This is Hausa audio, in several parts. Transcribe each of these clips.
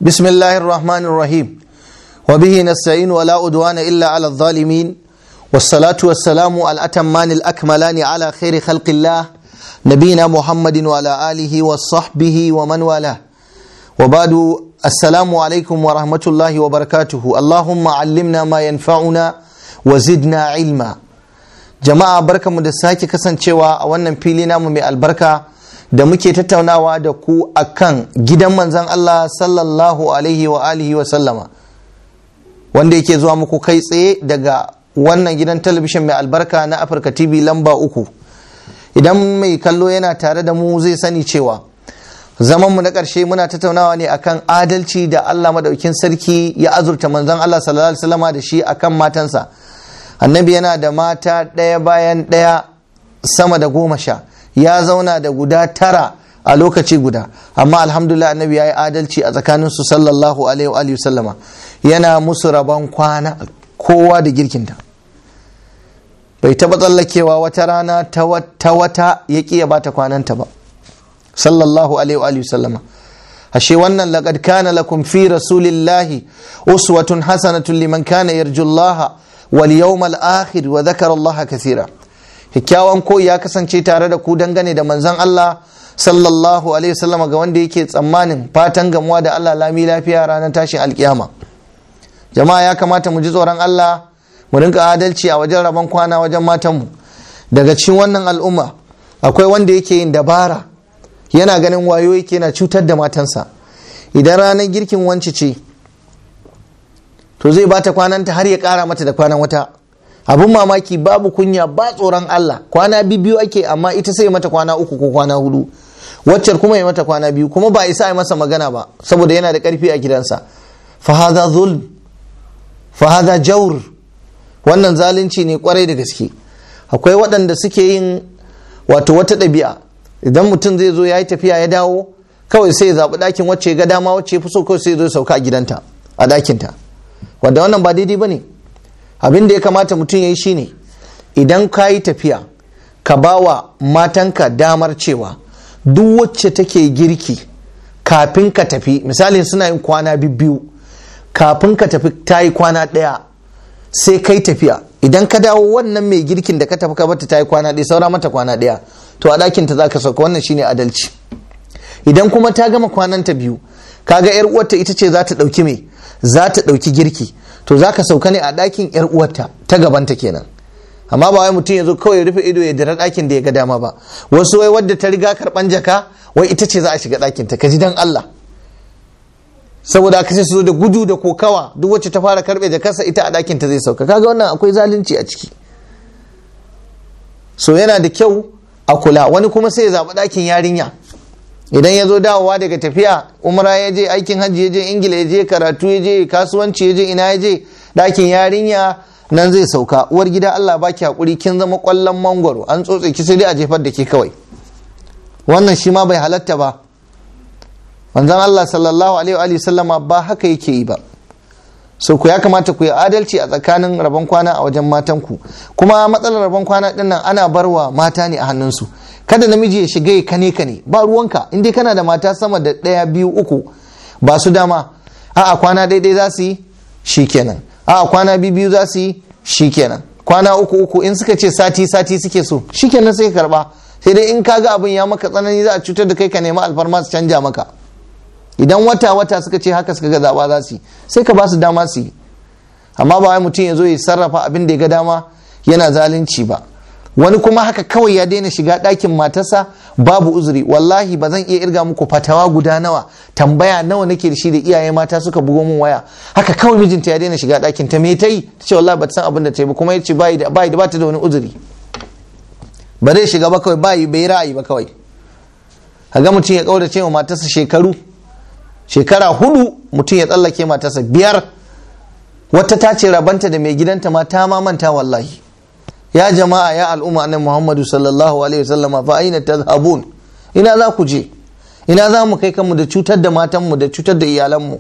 بسم الله الرحمن الرحيم وبه نستعين ولا أدوان إلا على الظالمين والصلاة والسلام على الأتمان الأكملان على خير خلق الله نبينا محمد وعلى آله وصحبه ومن والاه وبعد السلام عليكم ورحمة الله وبركاته اللهم علمنا ما ينفعنا وزدنا علما جماعة بركة مدساكي كسان شوى وانا فيلنا من البركة da muke tattaunawa da ku akan gidan manzan Allah sallallahu alaihi wa alihi wa sallama wanda yake zuwa muku kai tsaye daga wannan gidan talabishin mai albarka na Afirka TV lamba uku idan mai kallo yana tare da mu zai sani cewa zamanmu na ƙarshe muna tattaunawa ne akan adalci da Allah madaukin sarki ya azurta manzan Allah sallallahu alaihi wasallama da shi akan matansa annabi yana da mata ɗaya bayan ɗaya sama da goma sha ya zauna da guda tara a lokaci guda amma alhamdulillah annabi ya yi adalci a tsakaninsu sallallahu alaihi wa sallama yana musu rabon kwana kowa da girkinta bai taba tsallakewa wata rana ta wata ya ƙi ya bata kwananta ba sallallahu alaihi wa sallama ashe wannan laqad kana lakum fi rasulillahi uswatun hasanatun liman kana yarjullaha wal yawmal akhir wa dhakara allaha kathira kyakkyawan koyi ya kasance tare da ku dangane da manzon Allah sallallahu alaihi wasallam ga wanda yake tsammanin fatan gamuwa da Allah lami lafiya ranar tashin alkiyama jama'a ya kamata mu ji tsoron Allah mu rinka adalci a wajen rabon kwana wajen matanmu daga cikin wannan al'umma akwai wanda yake yin dabara yana ganin wayo yake na cutar da matansa idan ranar girkin wance ce to zai bata kwananta har ya kara mata da kwanan wata abin mamaki babu kunya ba tsoron Allah kwana biyu ake amma ita sai mata kwana uku ko kwana hudu waccar kuma ya mata kwana biyu kuma ba isa a masa magana ba saboda yana da karfi a gidansa fahaza zulm fahaza jaur wannan zalunci ne kwarai da gaske akwai waɗanda suke yin wato wata ɗabi'a idan mutum zai zo ya yi tafiya ya dawo kawai sai ya zaɓi ɗakin wacce ga dama wacce ya fi so kawai sai ya zo sauka a gidanta a ɗakinta wanda wannan ba daidai ba ne abin da ya kamata mutum ya yi shine idan ka yi tafiya ka ba wa matanka damar cewa duk wacce take girki kafin ka tafi misali suna yin kwana biyu kafin ka tafi ta yi kwana ɗaya sai kai tafiya idan ka dawo wannan mai girkin da ka tafi ka bata ta yi kwana ɗaya saura mata kwana ɗaya to a ɗakinta za ka sauka wannan shine adalci idan kuma ta gama kwananta biyu kaga yar uwarta ita ce za ta ɗauki me za ta ɗauki girki to za ka sauka ne a ɗakin yar uwarta ta gabanta kenan amma ba wai mutum ya zo kawai ya rufe ido ya dira ɗakin da ya ga dama ba wasu wai wadda ta riga karɓan jaka wai ita ce za a shiga ɗakin ta kaji dan Allah saboda aka ce su zo da gudu da kokawa duk wacce ta fara karɓe jakarsa ita a ɗakin ta zai sauka kaga wannan akwai zalunci a ciki so yana da kyau a kula wani kuma sai ya zaɓi ɗakin yarinya idan ya zo dawowa daga tafiya umra ya je aikin hajji ya je ingila ya je karatu ya je kasuwanci ya je ina ya je ɗakin yarinya nan zai sauka uwar gida allah baki hakuri kin zama kwallon mangwaro an tsotse ki sai dai a jefar da ke kawai wannan shi ma bai halatta ba manzon allah sallallahu alaihi wa sallama ba haka yake yi ba so ku ya kamata ku yi adalci a tsakanin rabon kwana a wajen matanku kuma matsalar rabon kwana dinnan ana barwa mata ne a hannunsu kada namiji ya shiga ya kane kane ba ruwanka in dai kana da mata sama da ɗaya biyu uku ba su dama a'a kwana daidai za su yi shikenan a'a kwana biyu biyu za su yi shikenan kwana uku uku in suka ce sati sati suke so shikenan sai ka karba sai dai in ka ga abin ya maka tsanani za a cutar da kai ka nemi alfarma su canja maka idan wata wata suka ce haka suka ga zaba za su yi sai ka ba su dama su yi amma ba wai mutum ya zo ya sarrafa abin da ya ga dama yana zalunci ba wani kuma haka kawai ya daina shiga ɗakin matarsa babu uzuri wallahi ba zan iya irga muku fatawa guda nawa tambaya nawa nake da shi da iyaye mata suka bugo min waya haka kawai mijinta ya daina shiga ɗakin ta me ta yi ta ce wallahi ba ta san abin da ta yi ba kuma ya ce bai da bai da bata da wani uzuri ba zai shiga ba kawai bai bai ra'ayi ba kawai kaga mutum ya kaurace wa matarsa shekaru shekara hudu mutum ya tsallake matarsa biyar wata ta ce rabanta da mai gidanta ma ta ma manta wallahi ya jama'a ya al'umma annabi Muhammadu sallallahu alaihi wasallama fa aina tadhhabun ina za ku je ina za mu kai kanmu da cutar da matanmu da cutar da iyalanmu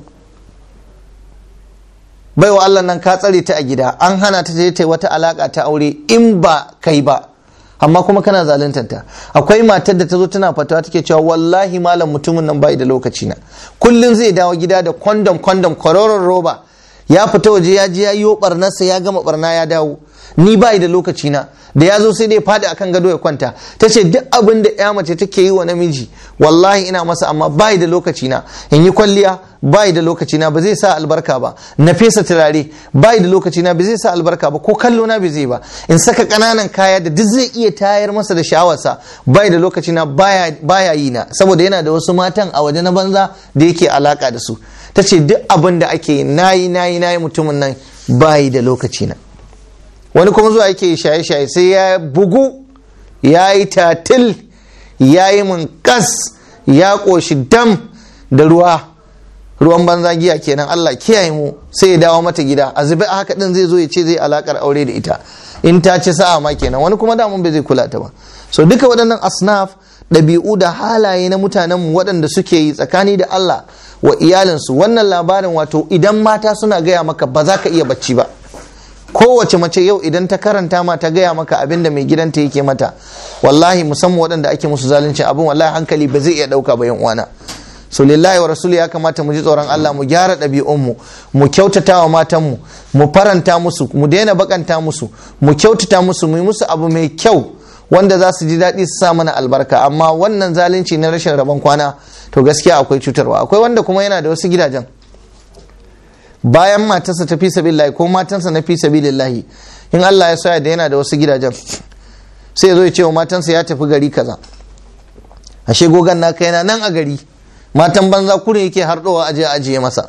baiwa Allah nan ka tsare ta a gida an hana ta je ta wata alaka ta aure in ba kai ba amma kuma kana zaluntanta akwai matar da ta zo tana fatawa take cewa wallahi malam mutumin nan bai da lokaci na kullun zai dawo gida da kwandom kwandom kwaroron roba ya fita waje ya je ya yi barnarsa ya gama barna ya dawo ni bai da lokaci na da ya zo sai dai faɗi akan gado ya kwanta ta ce duk abin da ya mace take yi wa namiji wallahi ina masa amma bai da lokaci na in yi kwalliya bai da lokaci na ba zai sa albarka ba na fesa turare bai da lokaci na ba zai sa albarka ba ko kallo na ba zai ba in saka kananan kaya da duk zai iya tayar masa da sha'awarsa bai da lokaci na baya yi na saboda yana da wasu matan a waje na banza da yake alaka da su ta ce duk abin da ake yi nayi nayi nayi mutumin nan bai da lokaci na wani kuma zuwa yake shaye-shaye sai ya bugu ya yi tatil ya yi munkas ya ƙoshi dam da ruwa ruwan banza giya kenan Allah kiyaye mu sai ya dawo mata gida a zube a haka din zai zo ya ce zai alakar aure da ita in ta ci sa'a ma kenan wani kuma damun bai zai kula ta ba so duka waɗannan asnaf ɗabi'u da halaye na mutanenmu waɗanda suke yi tsakani da Allah wa iyalinsu wannan labarin wato idan mata suna gaya maka ba za ka iya bacci ba kowace mace yau idan ta karanta ma ta gaya maka abin da mai gidanta yake mata wallahi musamman waɗanda ake musu zalunci abin wallahi hankali ba zai iya ɗauka ba yan uwana so lillahi wa rasuli ya kamata mu ji tsoron Allah mu gyara ɗabi'unmu mu kyautata wa matanmu mu faranta musu mu daina bakanta musu mu kyautata musu mu yi musu abu mai kyau wanda za su ji daɗi su sa mana albarka amma wannan zalunci na rashin rabon kwana to gaskiya akwai cutarwa akwai wanda kuma yana da wasu gidajen bayan matarsa ta fi sabilillahi ko matansa na fi sabilillahi in Allah ya soya da yana da wasu gidajen sai ya zo ya ce wa matansa ya tafi gari kaza ashe gogan na kai na nan a gari matan banza kurin yake harɗowa aje ajiye masa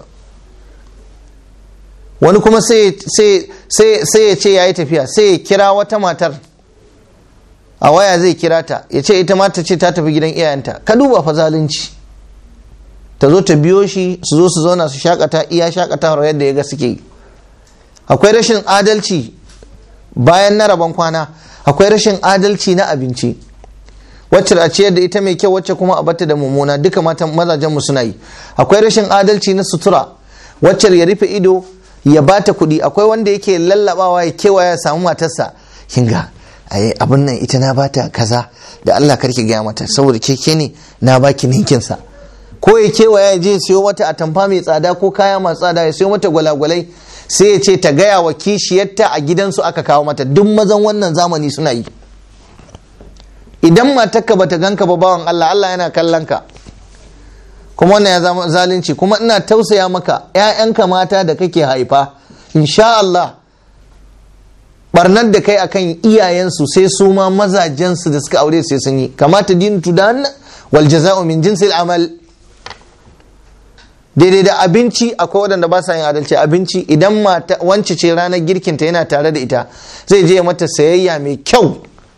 wani kuma sai ya ce ya yi tafiya sai ya kira wata matar a waya zai kira ta ya ce ita ma ta ce ta tafi gidan iyayenta ka duba fa zalunci ta zo ta biyo shi su zo su zauna su shakata iya shakatawar yadda ya ga suke yi akwai rashin adalci bayan na rabon kwana akwai rashin adalci na abinci wacce a ciyar da ita mai kyau wacce kuma a bata da mummuna duka matan mazajen mu suna yi akwai rashin adalci na sutura wacce ya rufe ido ya bata kuɗi akwai wanda yake lallabawa ya kewaya ya samu matarsa kinga ai abin nan ita na bata kaza da Allah karki gaya mata saboda keke ne na baki ninkin sa ko ya kewaya ya je siyo mata atamfa mai tsada ko kaya masu tsada ya siyo mata gwalagwalai sai ya ce ta gaya wa kishiyarta a gidansu aka kawo mata duk mazan wannan zamani suna yi idan matarka bata ganka ba bawan Allah Allah yana kallon ka kuma wannan ya zama zalunci kuma ina tausaya maka ƴaƴanka mata da kake haifa insha Allah barnar da kai akan iyayensu sai su ma mazajensu da suka aure sai sun yi kamata dinu tudan wal jaza'u min jinsil amal daidai da abinci akwai waɗanda ba sa yin adalci abinci idan mata wance ce ranar girkinta yana tare da ita zai je mata sayayya mai kyau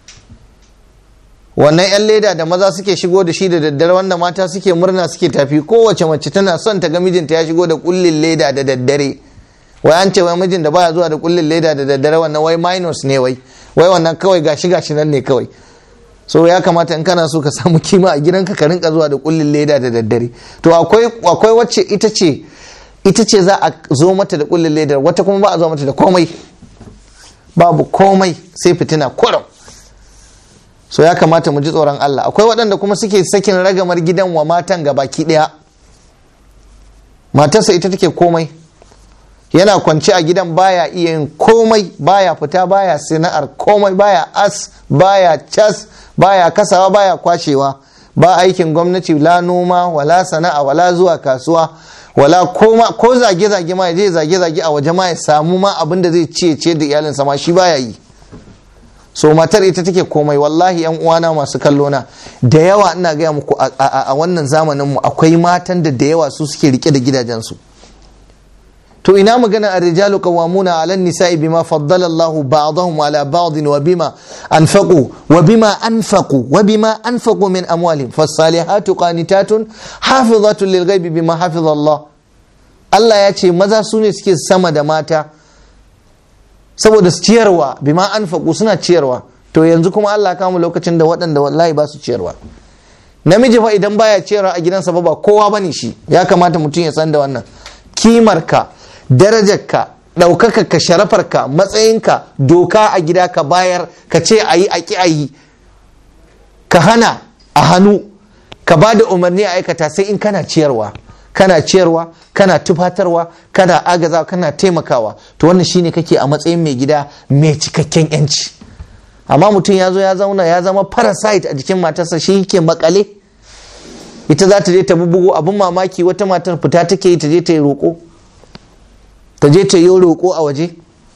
wannan 'yan leda da maza suke shigo da shi da daddare wanda mata suke murna suke tafi kowace mace tana son ta ga mijinta ya shigo da kullin leda da daddare wai an ce wai mijin da baya zuwa da kullin leda da daddare wannan wai minus ne wai wai wannan kawai gashi gashi nan ne kawai so ya kamata in kana so ka samu kima a gidanka ka rinka zuwa da kullin leda da daddare to akwai akwai wacce ita ce ita ce za a zo mata da kullin leda wata kuma ba a zo mata da komai babu komai sai fitina kurum so ya kamata mu ji tsoron Allah akwai waɗanda kuma suke sakin ragamar gidan wa matan ga baki ɗaya matarsa ita take komai yana kwance a gidan baya iya yin komai baya fita baya sana'ar komai baya as baya cas baya kasawa baya kwashewa ba aikin gwamnati la noma wala sana'a wala zuwa kasuwa wala koma ko zage-zage ma ya je zage-zage a waje ma ya samu ma abin da zai ciye ce da iyalinsa ma shi baya yi so matar ita take komai wallahi yan uwana masu kallo na da yawa ina gaya muku a wannan zamanin mu akwai matan da da yawa su suke rike da gidajensu to ina magana ar-rijalu qawwamuna 'ala an-nisa'i bima faddala Allahu ba'dahum 'ala ba'd wa bima anfaqu wa bima anfaqu wa bima anfaqu min amwalihim fas-salihatu qanitatun hafizatun lil-ghaibi bima hafiza Allah Allah ya ce maza su ne suke sama da mata saboda su ciyarwa bima anfaqu suna ciyarwa to yanzu kuma Allah kama lokacin da waɗanda wallahi ba su ciyarwa namiji fa idan baya ciyarwa a gidansa ba ba kowa bane shi ya kamata mutum ya san da wannan kimarka darajarka ɗaukakarka sharafarka matsayinka doka a gida ka bayar ka ce a yi a ƙi a yi ka hana a hannu ka ba da umarni a aikata sai in kana ciyarwa kana ciyarwa kana tufatarwa kana agazawa kana taimakawa to wannan shine kake a matsayin mai gida mai cikakken yanci amma mutum ya zo ya zauna ya zama parasite a jikin matarsa shi yake makale ita za ta je ta bubugo abin mamaki wata matar fita take yi ta je ta yi roƙo ta je ta yi roƙo a waje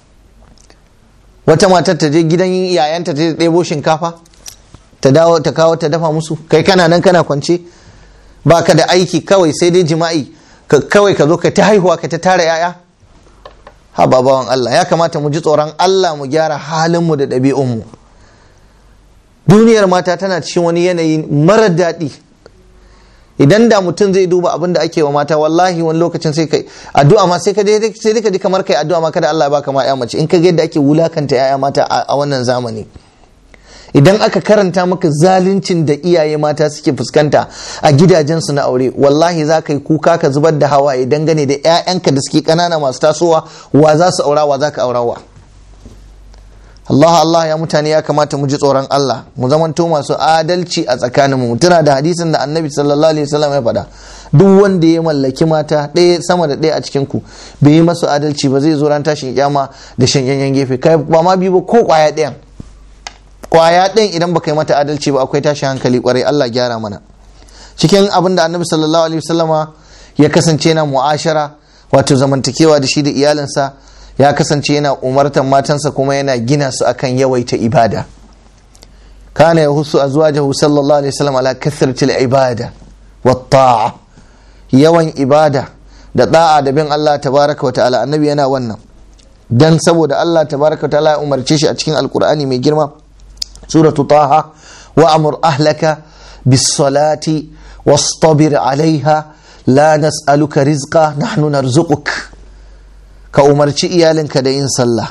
wata matar ta je gidan yayanta ta ɗebo shinkafa ta dawo ta kawo ta dafa musu kai kana nan kana kwance ba ka da aiki kawai sai dai jima'i kawai ka zo ka ta haihuwa ka ta tara yaya ha babawan Allah ya kamata mu ji tsoron Allah mu gyara halinmu da ɗabi'unmu duniyar mata tana cikin wani yanayi mara daɗi idan da mutum zai duba abin da ake wa mata wallahi wani lokacin sai kai addu'a ma sai ka je sai ka ji kamar kai addu'a ma kada Allah ya baka ma ya mace in ka ga yadda ake wulakanta yaya mata a wannan zamani idan aka karanta maka zaluncin da iyaye mata suke fuskanta a gidajensu na aure wallahi za ka yi kuka ka zubar da hawaye dangane da 'ya'yanka da suke ƙanana masu tasowa wa za su aura wa za ka aurawa Allah Allah ya mutane ya kamata mu ji tsoron Allah mu zamanto masu adalci a tsakaninmu tuna da hadisin da annabi sallallahu alaihi wasallam ya faɗa duk wanda ya mallaki mata ɗaya sama da ɗaya a cikin ku bai yi masu adalci ba zai zo ran tashin kyama da shan yanyan gefe kai ba ma biyu ba ko kwaya ɗayan kwaya ɗin idan baka yi mata adalci ba akwai tashi hankali kwarai Allah gyara mana cikin abin da annabi sallallahu alaihi wasallama ya kasance yana mu'ashara wato zamantakewa da shi da iyalinsa ya kasance yana umartan matansa kuma yana gina su akan yawaita ibada kana ya husu azwajahu sallallahu alaihi wasallam ala kathrati ibada wa ta'a yawan ibada da da'a da bin Allah tabaraka wa ta'ala annabi yana wannan dan saboda Allah tabaraka wa ta'ala ya umarce shi a cikin alqur'ani mai girma سورة طه وأمر أهلك بالصلاة واصطبر عليها لا نسألك رزقا نحن نرزقك كأمرتي إيالك دين صلى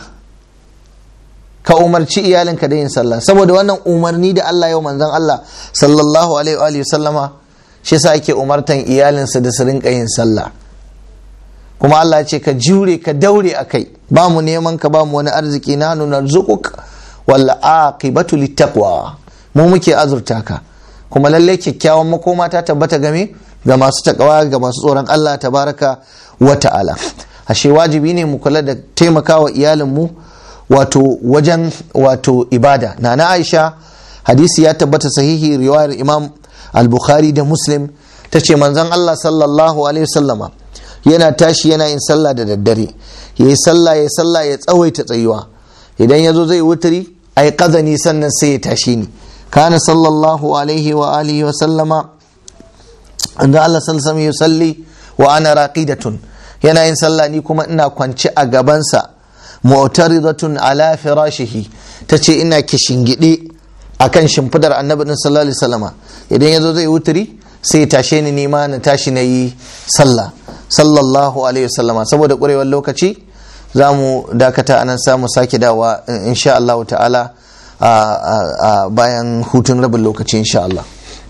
كأمرتي إيالك دين صلى saboda wannan umarni da Allah yau manzon Allah sallallahu alaihi wa sallama shi yasa yake umartan iyalinsa da su rinka yin sallah kuma Allah ya ce ka jure ka daure akai ba mu neman ka ba mu wani arziki na nuna narzuquk wal aqibatu littaqwa mu muke azurta ka kuma lalle kyakkyawan makoma ta tabbata game ga masu takawa ga masu tsoron Allah tabaraka wa ta'ala ashe wajibi ne mu kula da taimakawa iyalin mu wato wajen wato ibada nana Aisha hadisi ya tabbata sahihi riwayar Imam al-Bukhari da Muslim tace manzon Allah sallallahu alaihi wasallama yana tashi yana yin sallah da daddare yayi sallah yayi sallah ya tsawaita tsayuwa idan yazo zai wuturi ai kazani sannan sai ya tashi ni kana sallallahu alaihi wa alihi wa sallama inda Allah sallallahu alaihi yusalli wa ana raqidatun yana yin sallah ni kuma ina kwance a gabansa mu'taridatun ala firashihi tace ina kishingide akan shimfidar annabi din sallallahu alaihi wasallama idan yazo zai wuturi sai ya tashe ni nima na tashi na yi sallah sallallahu alaihi wasallama saboda kurewar lokaci za mu dakata anan samu sake dawa insha Allah ta'ala a bayan hutun rabin lokaci insha Allah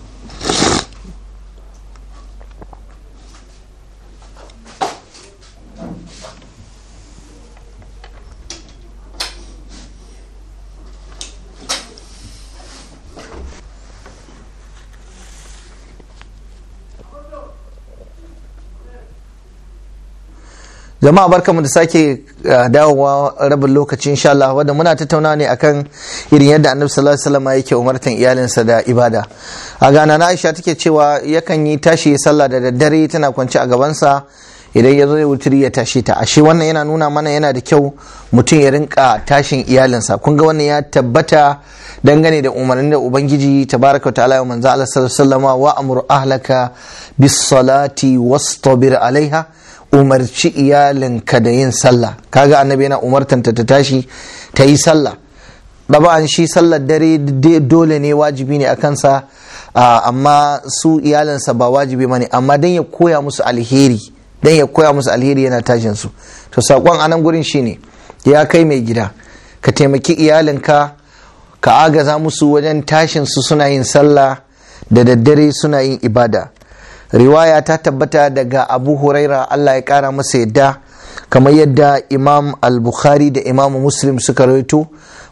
jama'a barkamu da sake dawowa rabin lokaci insha Allah wanda muna tattauna ne akan irin yadda annabi sallallahu alaihi wasallam yake umartan iyalinsa da ibada a gana na Aisha take cewa yakan yi tashi sallah da daddare tana kwance a gabansa idan ya zo ya wuturi ya tashi ta ashe wannan yana nuna mana yana da kyau mutum ya rinka tashin iyalinsa kun ga wannan ya tabbata dangane da umarnin da ubangiji tabaraka ta'ala wa manzo Allah sallallahu alaihi wasallam wa amur ahlaka bis salati wastabir alaiha umarci iyalinka da yin sallah kaga annabi yana umartanta ta tashi ta yi sallah an shi sallar dare dole ne wajibi ne a kansa amma su iyalinsa ba wajibi ne amma dan ya koya musu alheri dan ya koya musu alheri yana tashin su to sakon anan gurin shine ya kai mai gida ka taimaki iyalinka ka agaza musu wajen tashin su suna yin sallah da daddare suna yin ibada riwaya ta tabbata daga abu huraira allah ya kara masa yadda kamar yadda imam al-bukhari da imam muslim suka rawaito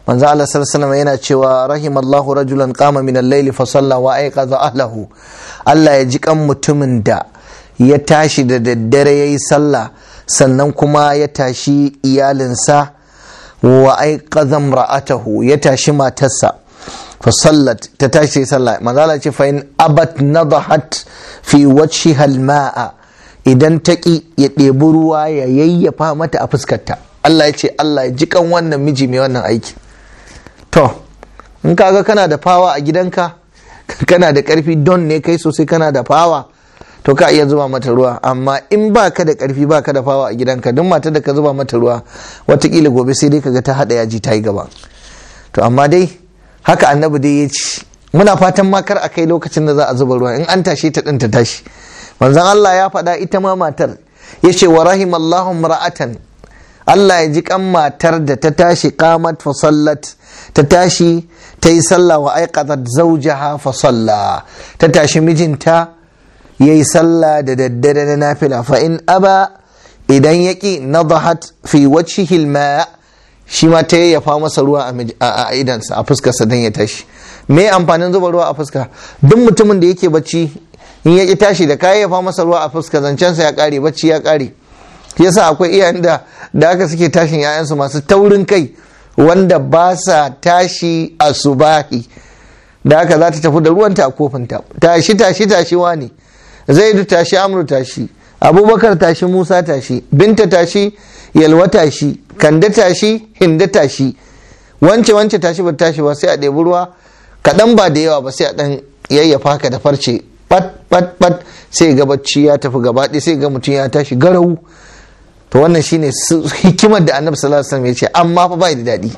manzo Allah sallallahu yana cewa rahimallahu rajulan qama min al-layli fa salla wa ayqadha ahlahu Allah ya ji kan mutumin da ya tashi da daddare yayi sallah sannan kuma ya tashi iyalinsa wa ayqadha imra'atahu ya tashi matarsa fa sallat ta tashi sallah manzo Allah ce fa in abat nadahat fi wajhiha al-ma'a idan taƙi ya ɗebi ruwa ya yayyafa mata a fuskarta Allah ya ce Allah ya ji kan wannan miji mai wannan aiki to in kaga kana da fawa a gidanka kana da karfi don ne kai sosai kana da fawa to ka iya zuba mata ruwa amma in ba ka da karfi ba ka da fawa a gidanka duk matar da ka zuba mata ruwa watakila gobe sai dai kaga ta hada yaji ta yi gaba to amma dai haka annabi dai ya ci muna fatan ma kar a kai lokacin da za a zuba ruwa in an tashi ta din ta tashi manzon Allah ya faɗa ita ma matar ya ce wa rahimallahu ra'atan Allah ya ji kan matar da ta tashi qamat fa sallat ta tashi ta yi sallah wa aiqatat zawjaha fa salla ta tashi mijinta yayi sallah da daddare na nafila fa in aba idan yaki nadahat fi wajhihi alma shi ma ta yayyafa masa ruwa a idansa a fuskarsa dan ya tashi me amfanin zuba ruwa a fuska duk mutumin da yake bacci in ya tashi da ka yayyafa masa ruwa a fuska zancensa ya kare bacci ya kare yasa akwai iyayen da da aka suke tashin 'ya'yansu masu taurin kai wanda ba sa tashi a subahi da haka za ta tafi da ruwanta a kofinta tashi tashi tashi wani zaidu tashi amru tashi abubakar tashi musa tashi binta tashi yalwa tashi kande tashi hinda tashi wance wance tashi ba tashi ba sai a ɗebi ruwa kaɗan ba da yawa ba sai a ɗan yayyafa ka da farce pat pat pat sai ga bacci ya tafi gaba ɗaya sai ga mutum ya tashi garau to wannan shine hikimar da annabi sallallahu alaihi wasallam ya ce amma fa bai da daɗi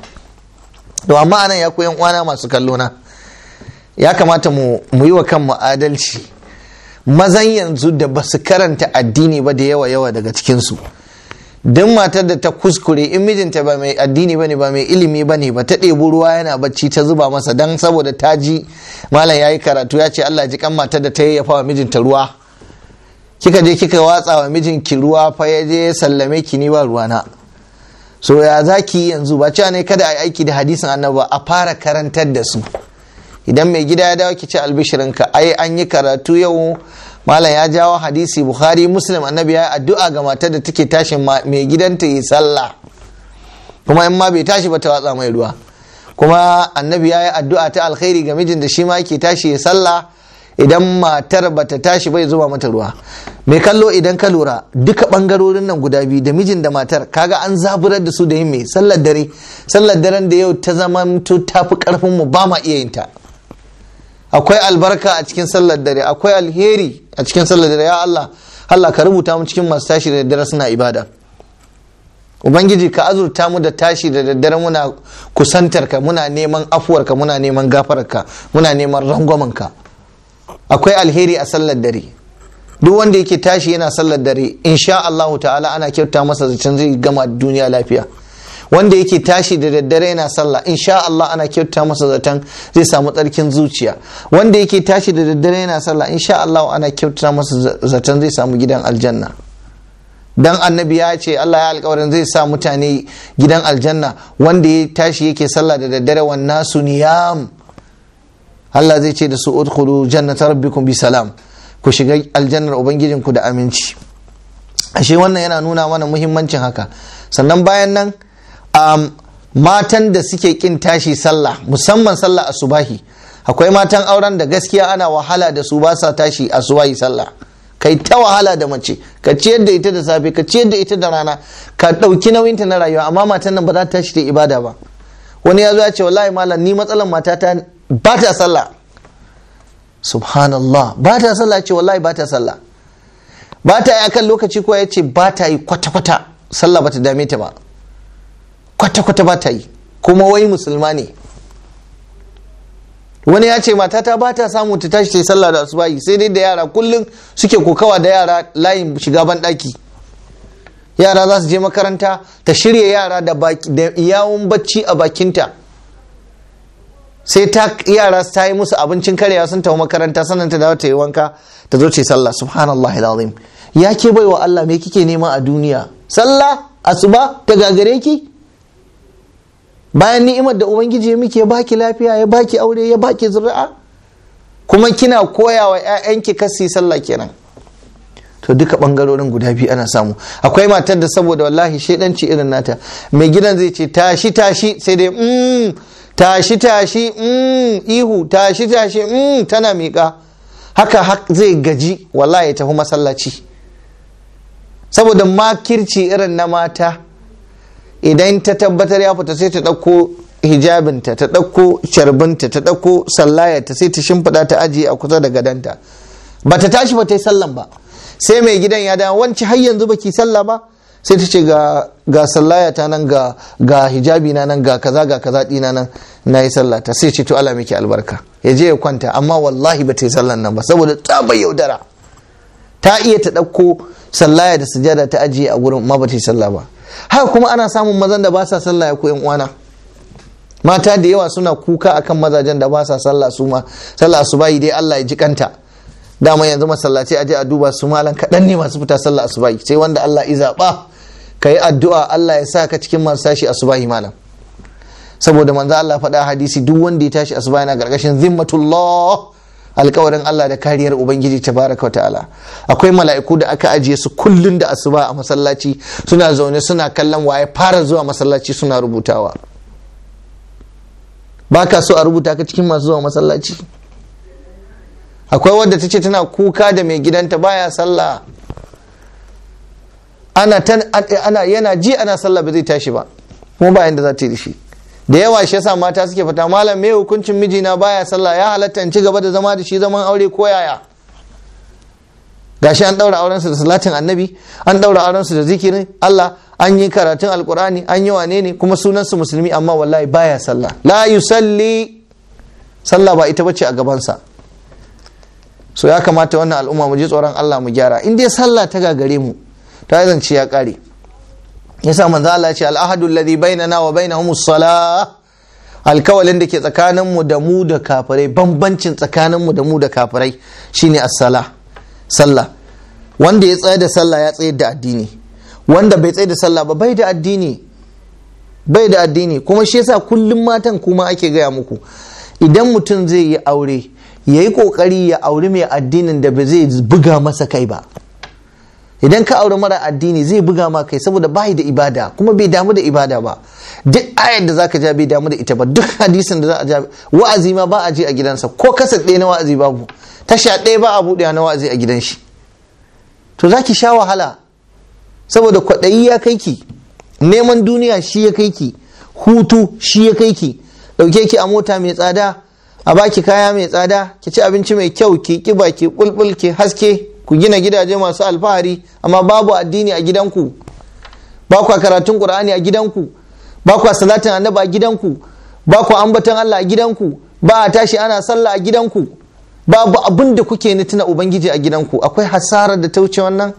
to amma anan ya koyan uwana masu kallo na ya kamata mu mu yi wa kanmu adalci mazan yanzu da ba su karanta addini ba da yawa yawa daga cikin su duk matar da ta kuskure in mijinta ba mai addini bane ba mai ilimi bane ba ta ɗebi ruwa yana bacci ta zuba masa dan saboda ta ji malam yayi karatu ya ce Allah ji kan matar da ta yayyafa wa mijinta ruwa kika je kika watsa wa mijinki ruwa fa ya je sallame ki ni ba ruwana so ya zaki yanzu ba cewa ne kada a yi aiki da hadisin annabi a fara karantar da su idan mai gida ya dawo ki ci albishirinka ai an yi karatu yau malam ya jawo hadisi bukhari muslim annabi ya yi addu'a ga matar da take tashin mai gidanta yi sallah kuma in ma bai tashi ba ta watsa mai ruwa kuma annabi ya yi addu'a ta alkhairi ga mijin da shi ma yake tashi ya sallah idan matar bata tashi bai zuba mata ruwa mai kallo idan ka lura duka bangarorin nan guda biyu da mijin da matar kaga an zaburar da su da yin mai sallar dare sallar daren da yau ta zama ta fi karfin mu ba ma iya yin ta akwai albarka a cikin sallar dare akwai alheri a cikin sallar dare ya Allah Allah ka rubuta mu cikin masu tashi da daddare suna ibada ubangiji ka azurta mu da tashi da daddare muna kusantar ka muna neman afuwarka muna neman gafararka muna neman rangwamanka akwai alheri a sallar dare duk wanda yake tashi yana sallar dare insha Allahu ta'ala ana kyauta masa zancen zai gama duniya lafiya wanda yake tashi da daddare yana sallah insha Allah ana kyauta masa zaton zai samu tsarkin zuciya wanda yake tashi da daddare yana sallah insha Allah ana kyauta masa zaton zai samu gidan aljanna dan annabi ya ce Allah ya alkawarin zai sa mutane gidan aljanna wanda ya tashi yake sallah da daddare wan nasu niyam Allah zai ce da su udkhulu jannata rabbikum bi salam ku shiga aljannar ubangijinku da aminci ashe wannan yana nuna mana muhimmancin haka sannan bayan nan um, matan da suke kin tashi sallah musamman sallah asubahi akwai matan auren da gaskiya ana wahala da su ba sa tashi asubahi sallah kai ta wahala da mace ka ciyar da ita da safe ka ciyar da ita da rana ka ɗauki nauyinta na rayuwa amma matan nan ba za ta tashi ta ibada ba wani ya zo ya ce wallahi malam ni matsalan matata ba ta sallah subhanallah ba ta sallah ce wallahi ba ta sallah ba ta yi akan lokaci ko ya ce ba ta yi kwata-kwata sallah ba ta dame ta ba kwata-kwata ba ta yi kuma wai musulma ne wani ya ce matata ba ta samu ta tashi ta yi sallah da asubahi sai dai da yara kullum suke kokawa da yara layin shiga ban daki yara za su je makaranta ta shirya yara da yawon bacci a bakinta sai ta yara ta yi musu abincin karyawa sun tafi makaranta sannan ta dawo ta yi wanka ta zo ce sallah subhanallah alazim ya ke baiwa Allah me kike nema a duniya sallah asuba ta gagare ki bayan ni'imar da ubangiji ya miki ya baki lafiya ya baki aure ya baki zuri'a kuma kina koya wa 'ya'yanki kasi sallah kenan to duka bangarorin guda biyu ana samu akwai matar da saboda wallahi shedanci irin nata mai gidan zai ce tashi tashi sai dai mm, tashi tashi mm, ihu tashi tashi mm, tana miƙa haka zai gaji wallahi ya tafi masallaci saboda makirci irin na mata idan ta tabbatar ya fita sai ta ɗauko hijabinta ta ɗauko carbinta ta ɗauko sallayarta sai ta shimfiɗa ta ajiye a kusa da gadanta ba ta tashi ba ta yi sallan ba sai mai gidan ya dawo wanci har yanzu baki sallah ba sai ta ce ga sallaya ta nan ga ga hijabi na nan ga kaza ga kaza dina nan na yi sallah ta sai ce to Allah miki albarka ya je ya kwanta amma wallahi ba ta yi sallan nan ba saboda ta bai yaudara ta iya ta ɗauko sallaya da sujada ta ajiye a gurin ma ba ta yi sallah ba haka kuma ana samun mazan da ba sa sallah ya koyan uwana mata da yawa suna kuka akan mazajen da ba sa sallah su ma sallah su bayi dai Allah ya ji kanta dama yanzu masallaci aje a duba su malan kaɗan ne masu fita sallah asubahi sai wanda Allah ya zaɓa ka yi addu'a Allah ya sa ka cikin masu tashi asubahi malam saboda manzo Allah faɗa hadisi duk wanda ya tashi asubahi na gargashin zimmatullah alkawarin Allah da kariyar ubangiji tabaraka wa ta'ala akwai mala'iku da aka ajiye su kullun da asuba a masallaci suna zaune suna kallon waye fara zuwa masallaci suna rubutawa baka so a rubuta ka cikin masu zuwa masallaci akwai wadda ta ce tana kuka da mai gidanta baya sallah ana, ana yana ji ana sallah ba zai tashi ba kuma ba yanda za ta yi da shi da yawa shi yasa mata suke fata malam me hukuncin mijina baya sallah ya halatta in ci gaba da zama da shi zaman aure ko yaya gashi an daura aurensu da salatin annabi an daura aurensu da zikirin Allah an yi karatun alkurani an yi wane ne kuma sunansu musulmi amma wallahi baya sallah la yusalli sallah ba ita bace a gabansa so ya kamata wannan al'umma mu ji tsoron Allah mu gyara in dai sallah ta gagare mu ta zance ya kare yasa manzo Allah ya ce al'ahadu alladhi bainana wa bainahum as-salah alkawalin da ke tsakanin mu da mu da kafirai bambancin tsakanin mu da mu da kafirai shine as-salah sallah wanda ya tsaye da sallah ya tsaye da addini wanda bai tsaye da sallah ba bai da addini bai da addini kuma shi yasa kullum matan kuma ake gaya muku idan mutum zai yi aure ya yi kokari ya auri mai addinin da ba zai buga masa kai ba idan ka auri mara addini zai buga ma kai saboda bai da ibada kuma bai damu da ibada ba duk ayar da zaka ja bai damu da ita ba duk hadisin da za a ja wa'azi ma ba a je a gidansa ko kasar ɗaya na wa'azi babu tasha ɗaya ba a buɗe na wa'azi a gidan shi to za ki sha wahala saboda kwaɗayi ya kai ki neman duniya shi ya kai ki hutu shi ya kai ki ɗauke ki a mota mai tsada a baki kaya mai tsada ki ci abinci mai kyau ki kiba ki bulbul ki haske ku gina gidaje masu alfahari amma babu addini a gidanku ba kwa karatun qur'ani a gidanku ba kwa salatin annabi a gidanku ba kwa ambaton Allah a gidanku ba a tashi ana sallah a gidanku babu abin da kuke ni tuna ubangiji a gidanku akwai hasarar da ta wuce wannan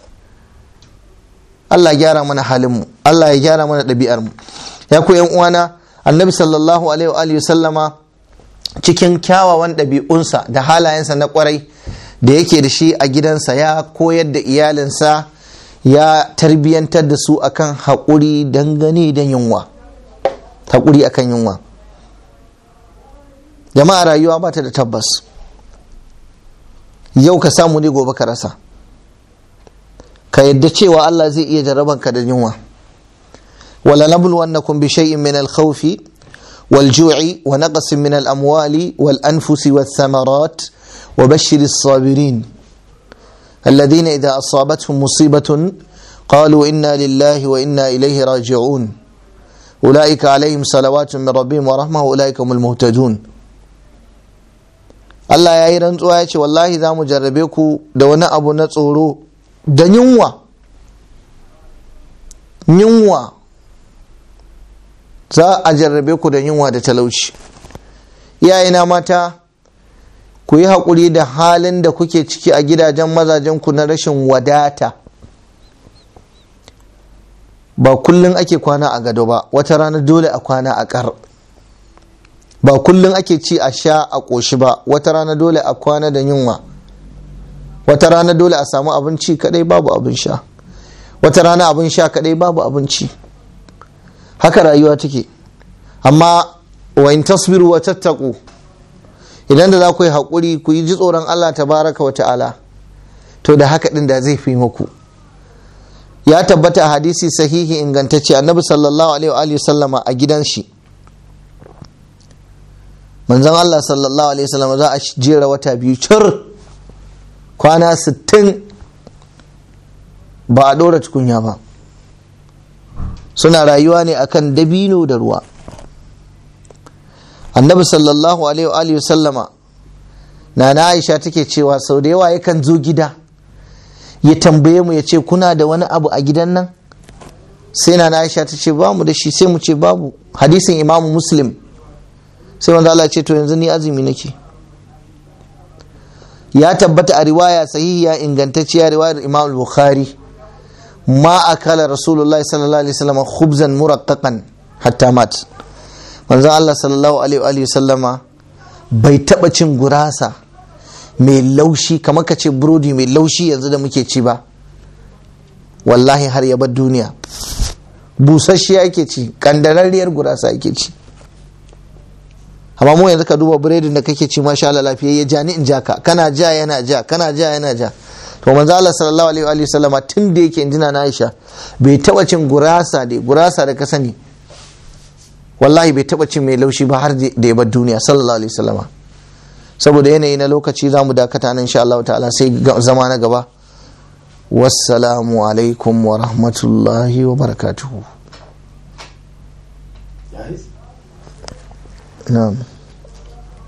Allah ya gyara mana halinmu Allah ya gyara mana ɗabi'armu ya ku yan uwana annabi sallallahu alaihi wa sallama cikin kyawawan ɗabi'unsa da halayensa na kwarai da yake da shi a gidansa ya koyar da iyalinsa ya tarbiyyantar da su akan haƙuri dangane da yunwa haƙuri akan yunwa jama'a rayuwa ba ta da tabbas yau ka samu ne gobe ka rasa ka yadda cewa Allah zai iya jarrabanka da yunwa wala nabluwannakum bi shay'in min al-khawfi wal-ju'i wa naqsin min al-amwali wal-anfusi wath-thamarat wa bashshir as-sabirin alladhina idha asabatuhum musibatun qalu inna lillahi wa inna ilayhi raji'un ulaika alayhim salawatun min rabbihim wa rahmah ulaika humul muhtadun Allah ya yi rantsuwa ya ce wallahi za mu jarrabe ku da wani abu na tsoro da yunwa yunwa za a jarrabe ku da yunwa da talauci iyayena mata ku yi haƙuri da halin da kuke ciki a gidajen mazajenku na rashin wadata ba kullum ake kwana a gado ba wata rana dole a kwana a ƙar ba kullum ake ci a sha a ƙoshi ba wata rana dole a kwana da yunwa wata rana dole a samu abinci kadai babu abin sha wata rana abin sha kadai babu abinci haka rayuwa take amma wa in tasbiru wa tattaku idan da za ku yi haƙuri ku yi ji tsoron Allah tabaraka wa ta'ala to da haka ɗin da zai fi muku ya tabbata a hadisi sahihi ingantacce annabi sallallahu alaihi wa sallama a gidan shi manzon Allah sallallahu alaihi wasallam za a jera wata biyu cir kwana 60 ba a ɗora tukunya ba suna rayuwa ne akan dabino da ruwa annabi sallallahu alaihi wasallama na na aisha take cewa sau da yawa yakan zo gida ya tambaye mu ya ce kuna da wani abu a gidan nan sai na aisha ta ce bamu da shi sai mu ce babu hadisin imamu muslim sai wanda Allah ce to yanzu ni azumi nake ya tabbata a riwaya sahihiya ingantacciya riwayar imam bukhari ma akala rasulullahi sallallahu alaihi wasallam khubzan muraqqaqan hatta mat manzon Allah sallallahu alaihi wasallama bai taba cin gurasa mai laushi kamar ka ce burodi mai laushi yanzu da muke ci ba wallahi har ya bar duniya busasshiya ake ci kandararriyar gurasa ake ci amma mu yanzu ka duba biredin da kake ci masha Allah lafiya ya ja ni in ja ka kana ja yana ja kana ja yana ja to manzo Allah sallallahu alaihi wa sallama tun da yake injina na Aisha bai taba cin gurasa da gurasa da ka sani wallahi bai taba cin mai laushi ba har da ya bar duniya sallallahu alaihi wasallama saboda yanayi na lokaci za mu dakata nan insha Allah ta'ala sai zama na gaba wassalamu alaikum wa rahmatullahi wa barakatuhu na'am